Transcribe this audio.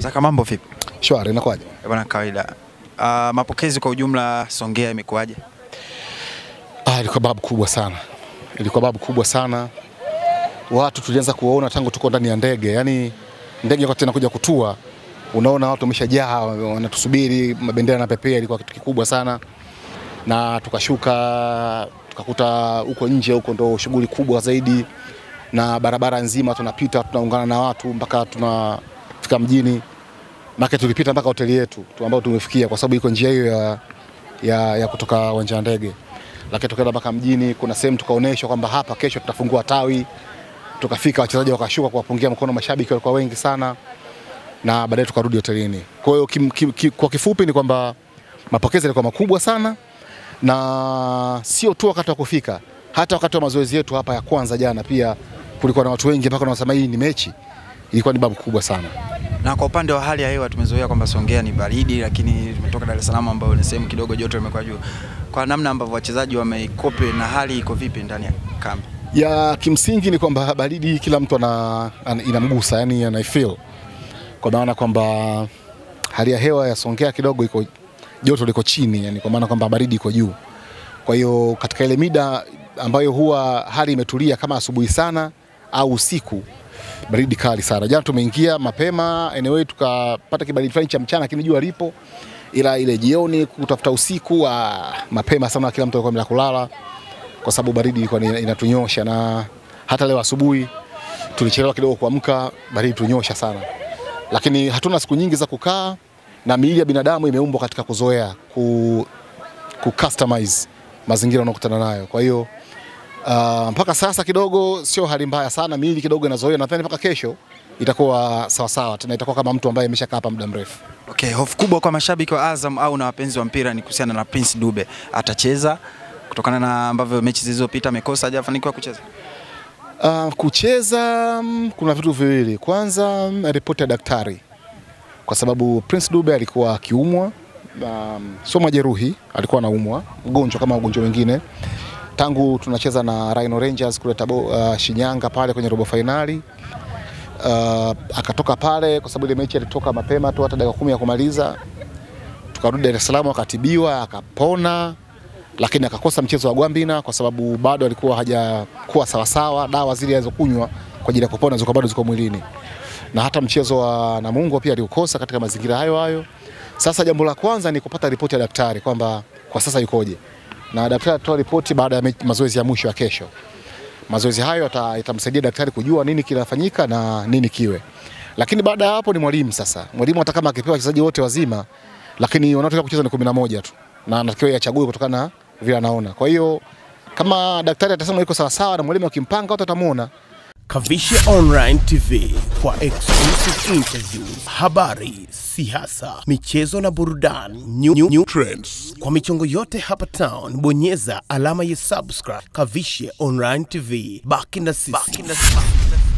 Zaka, mambo vipi? Shwari, inakuwaje? Eh, Bwana, kawaida. Uh, mapokezi kwa ujumla Songea imekuwaje? Ah, ilikuwa babu kubwa sana, ilikuwa babu kubwa sana. Watu tulianza kuwaona tangu tuko ndani ya ndege, yaani ndege wakati inakuja kutua, unaona watu wameshajaa wanatusubiri, mabendera na pepea, ilikuwa kitu kikubwa sana. Na tukashuka tukakuta huko nje huko ndo shughuli kubwa zaidi, na barabara nzima tunapita tunaungana na watu mpaka tunafika mjini Maka tulipita mpaka hoteli yetu tu ambayo tumefikia kwa sababu iko njia hiyo ya, ya, ya kutoka uwanja wa ndege, lakini tukaenda mpaka mjini. Kuna sehemu tukaonyeshwa kwamba hapa kesho tutafungua tawi. Tukafika, wachezaji wakashuka kuwapungia mkono, mashabiki walikuwa wengi sana, na baadaye tukarudi hotelini. Kwa hiyo kim, kim, kim, kwa kifupi ni kwamba mapokezi yalikuwa makubwa sana, na sio tu wakati wa kufika, hata wakati wa mazoezi yetu hapa ya kwanza jana pia kulikuwa na watu wengi mpaka wanasema hii ni mechi. Ilikuwa ni babu kubwa sana. Na kwa upande wa hali ya hewa tumezoea kwamba Songea ni baridi, lakini tumetoka Dar es Salaam ambayo ni sehemu kidogo joto limekuwa juu. Kwa namna ambavyo wachezaji wameikope na hali iko vipi ndani ya kambi? ya kimsingi ni kwamba baridi kila mtu ana, ana, inamgusa yani anaifeel kwa maana kwamba hali ya hewa ya Songea kidogo iko joto liko chini yani, kwa maana kwamba baridi iko juu. Kwa hiyo katika ile mida ambayo huwa hali imetulia kama asubuhi sana au usiku, baridi kali sana. Jana tumeingia mapema anyway, tukapata kibaridi fulani cha mchana, lakini jua lipo, ila ile jioni kutafuta usiku ah, mapema sana, kila mtu alikuwa ameenda kulala kwa sababu baridi ilikuwa ni- inatunyosha, na hata leo asubuhi tulichelewa kidogo kuamka, baridi tunyosha sana, lakini hatuna siku nyingi za kukaa, na miili ya binadamu imeumbwa katika kuzoea ku, ku customize mazingira unayokutana nayo. Kwa hiyo uh, mpaka sasa kidogo sio hali mbaya sana, miili kidogo inazoea. Nadhani mpaka kesho itakuwa sawasawa, tena itakuwa kama mtu ambaye ameshakaa hapa muda mrefu. Okay, hofu kubwa kwa mashabiki wa Azam au na wapenzi wa mpira ni kuhusiana na Prince Dube. Atacheza kutokana na ambavyo mechi zilizopita amekosa, hajafanikiwa kucheza. Uh, kucheza mm, kuna vitu viwili. Kwanza mm, ripoti ya daktari, kwa sababu Prince Dube alikuwa akiumwa, um, sio majeruhi, alikuwa anaumwa mgonjwa kama wagonjwa wengine tangu tunacheza na Rhino Rangers kule Tabo, uh, Shinyanga pale kwenye robo fainali uh, akatoka pale kwa sababu ile mechi alitoka mapema tu hata dakika kumi ya kumaliza, tukarudi Dar es Salaam akatibiwa akapona lakini akakosa mchezo wa Gwambina kwa sababu bado alikuwa hajakuwa sawasawa. Dawa zile alizokunywa kwa ajili ya kupona zilikuwa bado ziko mwilini, na hata mchezo wa Namungo pia aliukosa katika mazingira hayo hayo. Sasa jambo la kwanza ni kupata ripoti ya daktari kwamba kwa sasa yukoje, na daktari atatoa ripoti baada ya me- mazoezi ya mwisho ya kesho. Mazoezi hayo yata- yatamsaidia daktari kujua nini kinafanyika na nini kiwe, lakini baada ya hapo ni mwalimu sasa. Mwalimu hata kama akipewa wachezaji wote wazima, lakini wanaotaka kucheza ni kumi na moja tu na anatakiwa yachague kutokana na vile anaona. Kwa hiyo kama daktari atasema iko sawasawa na mwalimu akimpanga, watu watamuona. Kavishe Online TV kwa exclusive interviews, habari, siasa, michezo na burudani, new, new, new trends. Kwa michongo yote hapa town, bonyeza alama ya subscribe. Kavishe Online TV, baki na sisi.